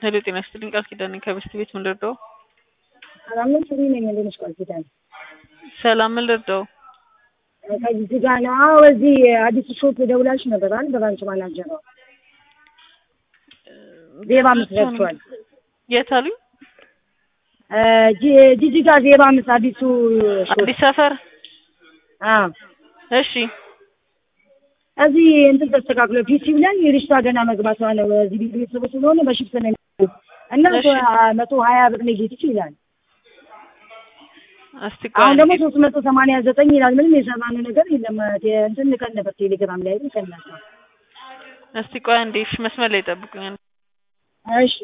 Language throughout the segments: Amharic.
ሄሎ ጤና ይስጥልኝ ቃል ኪዳን ነኝ ከበስት ቤት ምን ልርዳው? ሰላም ነሽ? እኔ ነኝ እንደነሽ ቃል ኪዳን ሰላም ምን ልርዳው? ከዚህ ጋር ነው። አዎ እዚህ አዲስ ሾፕ ደውላችሁ ነበር አይደል? በባንክ ማናጀር ነው ዜባ አምስት ገብቷል። የት አሉኝ? ጂጂጋ ዜባ አምስት አዲሱ ሾፕ አዲስ ሰፈር አዎ እሺ እዚህ እንትን ተስተካክሎ ፒሲ ብለን የልጅቷ ገና መግባቷ ነው። እዚህ ቤት ቤተሰቦች ስለሆነ በሽፍት ነው የሚሆነው እና እሺ። መቶ ሀያ ብር ኔጌቲቭ ይላል። እስቲ ቆይ አሁን ደግሞ አንዴ። ሶስት መቶ ሰማንያ ዘጠኝ ይላል። ምንም የሰማነው ነገር የለም። ቴ- እንትን ልከን ነበር ቴሌግራም ላይ ግን ከእናንተ እስቲ ቆይ አንዴ እሺ መስመር ላይ ጠብቁኝ። እሺ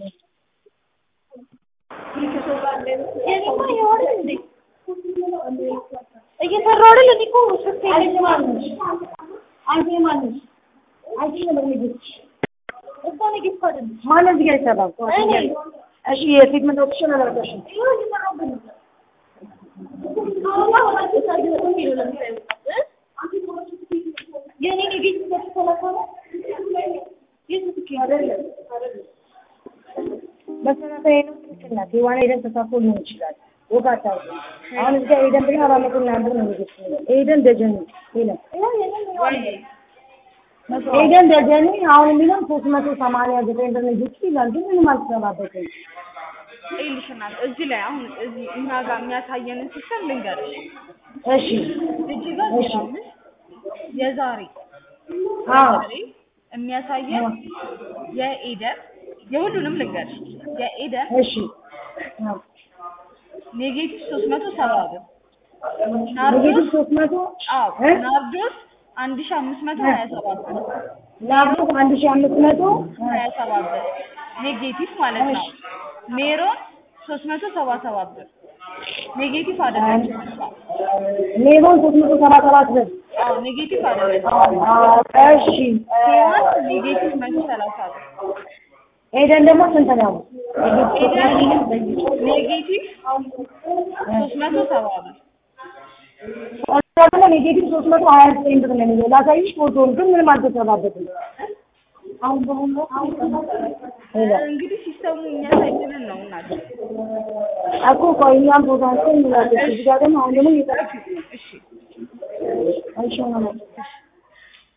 እየሰራሁ አይደል? እኔ እኮ ስልክ የለኝም አልኩሽ። አንቺ ማነሽ? አንቺ ነበር ንግስት እሷ ንግስት አይደለች። ማነው እዚህ ጋር ይሰራል? እኔ እሺ የትሪትመንት ኦፕሽን አላደረገሽም? ይኸው እየሰራሁበት ነው። አሁን አሁን አዲስ አዲስ ነው የሚለው ለምሳሌ እ? የእኔ ንግስት በተሰለፈ ነው የት ስልክ አይደለም መሰረታዊ ነው። ትክክል ናት። የዋና ሄደን ተሳትፎ ሊሆን ይችላል። ወቃታ አሁን እዚህ ጋር ሄደን ብለን አራት መቶ ምናምን ብር ነው ንግስት ሄደን ደጀን ሄደን ይኸው የኔ ነው ሄደን ደጀን አሁን የሚለን ሶስት መቶ ሰማንያ ዘጠኝ ብር ንግስት ይላል። ግን ምንም አልተሰራበትም። ይልሽናል እዚህ ላይ አሁን እዚህ እኛ ጋር የሚያሳየንን ሲስተም ልንገርሽ። እሺ እዚህ ጋር ዜሮ አምስት የዛሬ አዎ ዛሬ የሚያሳየን የኤደን የሁሉንም ልንገርሽ የኤደን እሺ አዎ ኔጌቲቭ ሶስት መቶ ሰባ ብር ኔጌቲቭ ናርዶስ ሶስት መቶ አዎ እ? ናርዶስ አንድ ሺ አምስት መቶ ሀያ ሰባት ብር ላፕቶፕ አንድ ሺህ አምስት መቶ ሀያ ሰባት ብር ኔጌቲቭ ማለት ነው። ሜሮን ሶስት መቶ ሰባ ሰባት ብር ኔጌቲቭ አይደለችም እሷ። ሌቦን ሶስት መቶ ሰባ ሰባት ብር አዎ ኔጌቲቭ አይደለችም። እሺ ሄዋን ኔጌቲቭ መቶ ሰላሳ ብር ኤደን ደግሞ ስንት ነው? ኤደን ኔጌቲቭ ሶስት መቶ ሰባ ብር ደግሞ ኔጌቲቭ ሶስት መቶ ሀያ ዘጠኝ ብር ነው የሚለው ላሳይሽ ፎቶውን ግን ምንም አልተሰራበትም። አሁን በአሁኑ ሄሎ እንግዲህ ሲስተሙ የሚያሳየንን ነው እናት። እኮ ቆይ እኛም ፎቶ አንስተን እንላለን። እዚህ ጋር ደግሞ አሁን ደግሞ እየጠረኩት ነው። እሺ እሺ